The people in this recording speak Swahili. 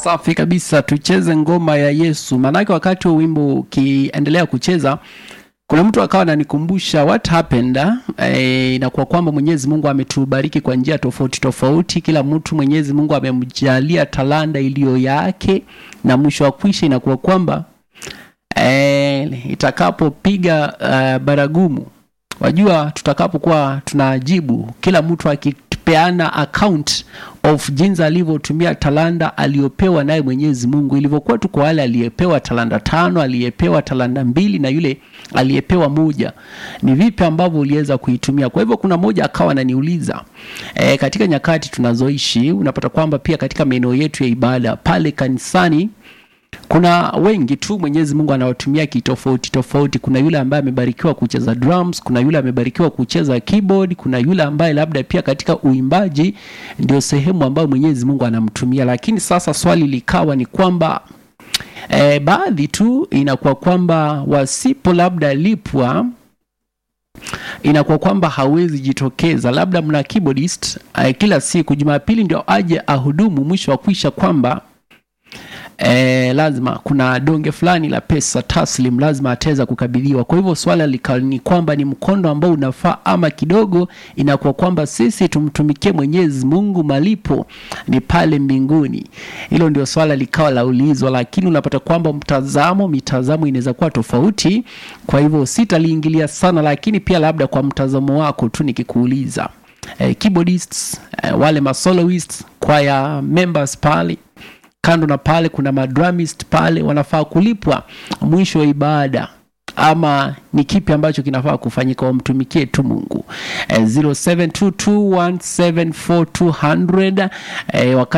Safi kabisa, tucheze ngoma ya Yesu. Maanake wakati wa wimbo ukiendelea kucheza, kuna mtu akawa ananikumbusha what happened eh, inakuwa kwamba Mwenyezi Mungu ametubariki kwa njia tofauti tofauti. Kila mtu Mwenyezi Mungu amemjalia talanta iliyo yake, na mwisho wa kwisha inakuwa kwamba eh, itakapopiga uh, baragumu wajua tutakapokuwa tunajibu kila mtu akipeana account of jinsi alivyotumia talanta aliyopewa naye Mwenyezi Mungu, ilivyokuwa tu kwa wale aliyepewa talanta tano, aliyepewa talanta mbili na yule aliyepewa moja, ni vipi ambavyo uliweza kuitumia. Kwa hivyo kuna mmoja akawa ananiuliza e, katika nyakati tunazoishi unapata kwamba pia katika maeneo yetu ya ibada pale kanisani kuna wengi tu Mwenyezi Mungu anawatumia kitofauti tofauti. Kuna yule ambaye amebarikiwa kucheza drums, kuna yule amebarikiwa kucheza keyboard, kuna yule ambaye labda pia katika uimbaji ndio sehemu ambayo Mwenyezi Mungu anamtumia. Lakini sasa swali likawa ni kwamba e, baadhi tu inakuwa kwamba wasipo labda lipwa inakuwa kwamba hawezi jitokeza. Labda mna keyboardist eh, kila siku Jumapili ndio aje ahudumu, mwisho wa kuisha kwamba E, lazima kuna donge fulani la pesa taslim lazima ataweza kukabidhiwa. Kwa hivyo swala lika ni kwamba ni mkondo ambao unafaa ama kidogo, inakuwa kwamba sisi tumtumikie Mwenyezi Mungu, malipo ni pale mbinguni. Hilo ndio swala likawa laulizwa, lakini unapata kwamba mtazamo mitazamo inaweza kuwa tofauti. Kwa hivyo sitaliingilia sana, lakini pia labda kwa mtazamo wako tu nikikuuliza, e, keyboardists, e, wale masoloists, choir members pale kando na pale kuna madramist pale wanafaa kulipwa mwisho wa ibada ama ni kipi ambacho kinafaa kufanyika wamtumikie tu mungu eh, 0722174200 eh, wakati